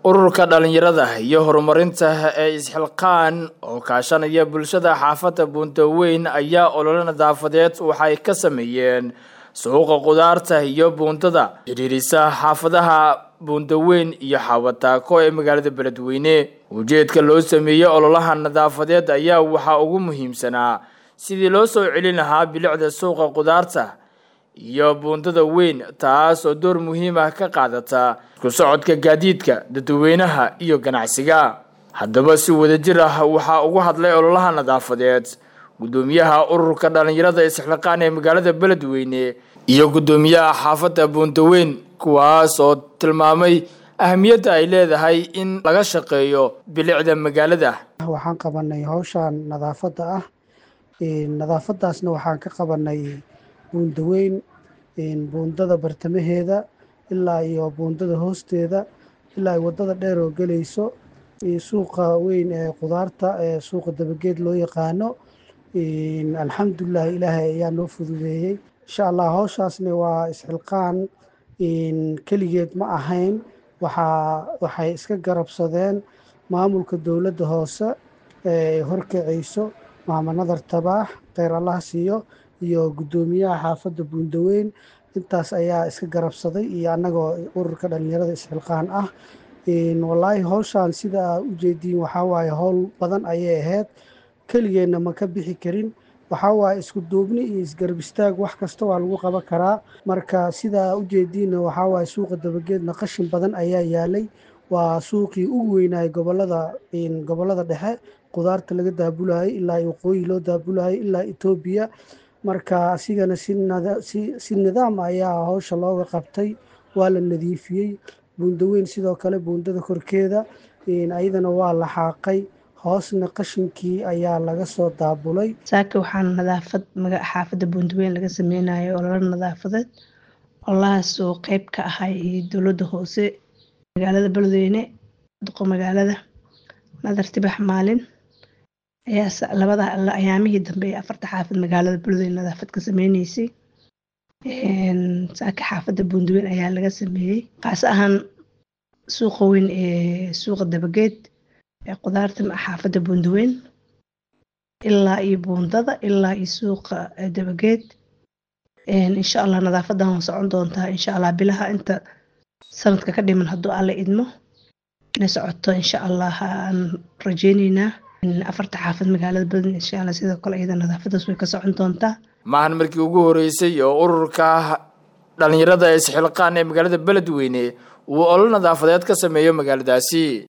ururka dhalinyarada iyo horumarinta ee isxilqaan oo kaashanaya bulshada xaafadda buundaweyn ayaa olole nadaafadeed waxay ka sameeyeen suuqa qudaarta iyo buundada xidhiirisa xaafadaha buundaweyn iyo xaawataako ee magaalada beledweyne ujeedka loo sameeyey ololaha nadaafadeed ayaa waxaa ugu muhiimsanaa sidii loo soo celin lahaa bilicda suuqa qudaarta iyo buundada weyn taas oo door muhiim ah ka qaadata isku socodka gaadiidka dadweynaha iyo ganacsiga haddaba si wadajir ah waxaa ugu hadlay ololaha nadaafadeed guddoomiyaha ururka dhalinyarada isxilqaan ee magaalada beledweyne iyo guddoomiyaha xaafadda buundaweyn kuwaas oo tilmaamay ahamiyadda ay leedahay in laga shaqeeyo bilicda magaalada waxaan qabanay hawshan nadaafadda ah nadaafadaasna waxaan ka qabanay buundaweyn buundada bartamaheeda ilaa iyo buundada hoosteeda ilaa ay wadada dheer oo gelayso suuqa weyn ee qudaarta ee suuqa dabageed loo yaqaano alxamdulilah ilaahay ayaa noo fududeeyey insha allah hawshaasna waa isxilqaan keligeed ma ahayn waxaa waxay iska garabsadeen maamulka dowladda hoose ee horkacayso maama nadar tabaax kheyr allah siiyo iyo guddoomiyaha xaafadda buundaweyn intaas ayaa iska garabsaday iyo annagoo ururka dhalinyarada isxilqaan ah wallaahi hawshaan sida aa ujeediin waxaa waaye howl badan ayay ahayd keligeenna ma ka bixi karin waxaa waaye isku duubni iyo isgarab istaag wax kasta waa lagu qaban karaa marka sida aa ujeediinna waxaa waaye suuqa dabageedna qashin badan ayaa yaalay waa suuqii ugu weynaayay gobolada gobollada dhexe qudaarta laga daabulaayay ilaa waqooyi loo daabulaayay ilaa etoobiya marka asigana si nidaam ayaa hawsha looga qabtay waa la nadiifiyey buundaweyn sidoo kale buundada korkeeda ayadana waa la xaaqay hoosna qashinkii ayaa laga soo daabulay saaka waxaan nadaafad xaafadda buundaweyn laga sameynayo ololo nadaafadeed ololahaas oo qeyb ka ahay dowladda hoose magaalada beledweyne duqo magaalada nadar tibax maalin ayaa labada ayaamihii dambe ee afarta xaafad magaalada beledweyne nadaafad ka sameyneysay saaka xaafadda buundaweyn ayaa laga sameeyey kaas ahaan suuqa weyn ee suuqa dabageed ee qudaarta xaafadda buundaweyn ilaa iyo buundada ilaa iyo suuqa dabageed insha allah nadaafadan waa socon doontaa insha allah bilaha inta sanadka ka dhiman hadduu alle idmo inay socoto insha allah aan rajeyneynaa afarta xaafad magaalada badan insha allah sidoo kale iyada nadaafadaas way ka socon doontaa maahan markii ugu horeysay oo ururka dhalinyarada isxilqaan ee magaalada beledweyne uu olol nadaafadeed ka sameeyo magaaladaasi